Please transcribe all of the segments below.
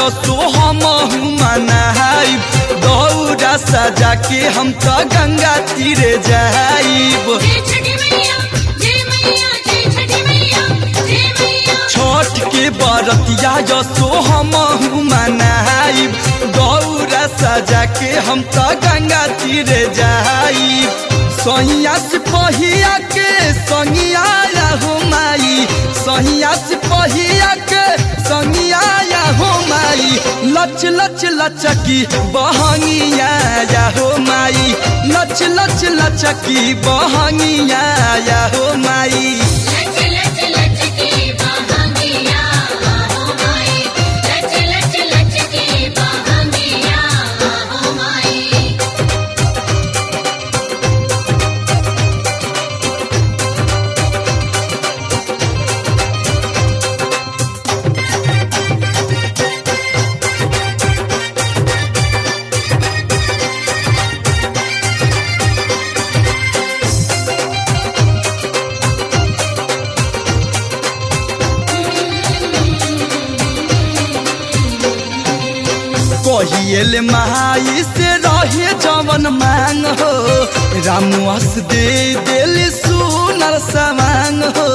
जो सो हम मनाई दौरा सजा के हम तो गंगा तीरे जाइब जय छठी मैया जय मैया जय छठी मैया जय मैया छठ के बरतिया जो सो हम मनाई दौरा सजा के हम तो गंगा तीरे जाइब सहिया से पहिया के संगिया हो माई सहिया से पहिया के संगिया हो माई लच लच लचकी बहंगिया या हो माई लच लच लचकी बहंगिया या हो माई लच लच लच की बहंगिया हो माई लच लच लच की बहंगिया हो माई कहिएल माई से रहे जवन मांग हो रामुआस दे दिल सुनर सवांग हो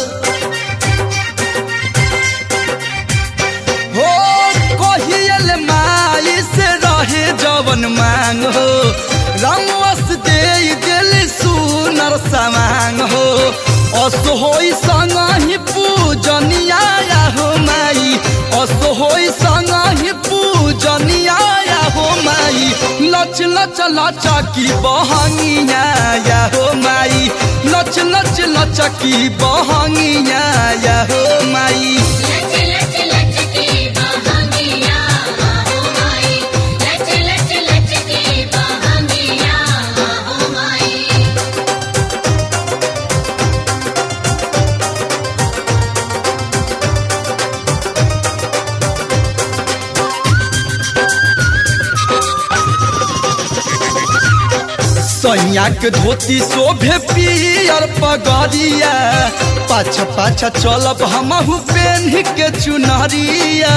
हो कहिएल माई से रहे जवन मांग हो रामुआस दे दिल सुनर सवांग हो असोई संग ही पूजनिया हो माई असोई संग ही पूजनिया हो माई लच लच लचा की बहंगिया या हो माई लच लच लचा की बहंगिया या हो माई लच लच लच की बहंगिया हो माई लच लच लच की बहंगिया हो माई सैया के धोती शोभे पियर पगड़िया पाछा पाछा चलब हमहू पेन्ह के चुनरिया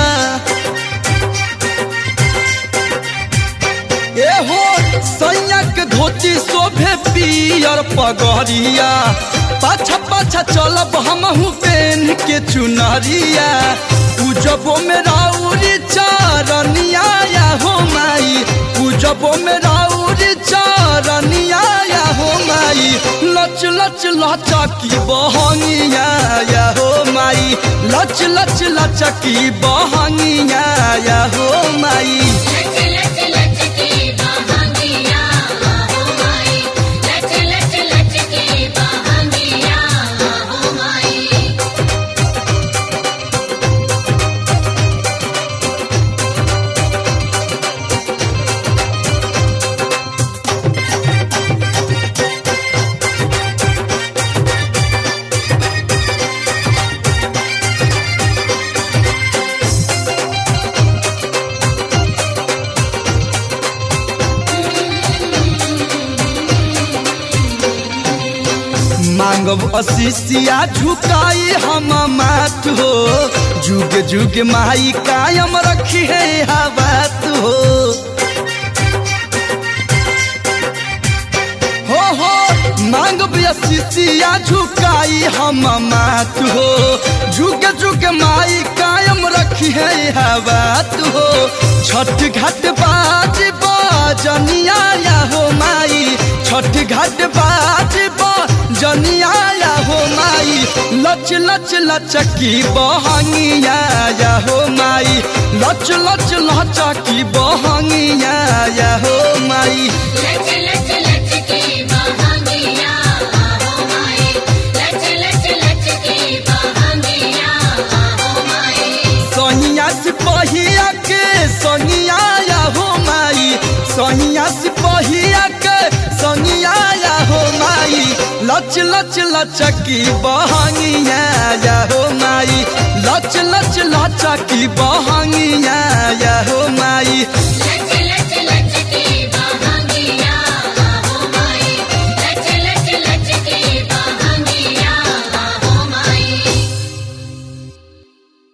ए हो सैया के धोती शोभे पियर पगड़िया पाछा पाछा चलब हमहू पेन्ह के चुनरिया उजबो में राउरी चारनिया या हो माई उजबो में राउरी चारनिया या हो माई लच लच लचा की बहंगिया या हो माई लच लच लचा की बहंगिया या हो माई लच लच लच की बहंगिया हो माई लच लच लच की बहंगिया हो माई मांगब अशिष्या झुकाई हम मात हो जुग जुग माई कायम रखी है बात हो हो हो मांगब अशिष्या झुकाई हम मात हो जुग जुग माई कायम रखी है बात हो छठ घाट बाज बजनिया या हो माई छठ घाट बाज जनिया या हो माई लच लच लचकी बहंगिया या हो माई लच लच लचकी बहंगिया या हो माई लच लच लच की बहंगिया हो माई लच लच लच की बहंगिया हो माई सहिया से पहिया के सनिया या हो माई सहिया से पहिया के सनिया या हो माई लच लच लचकी बहंगिया या हो माई लच लच लचकी बहंगिया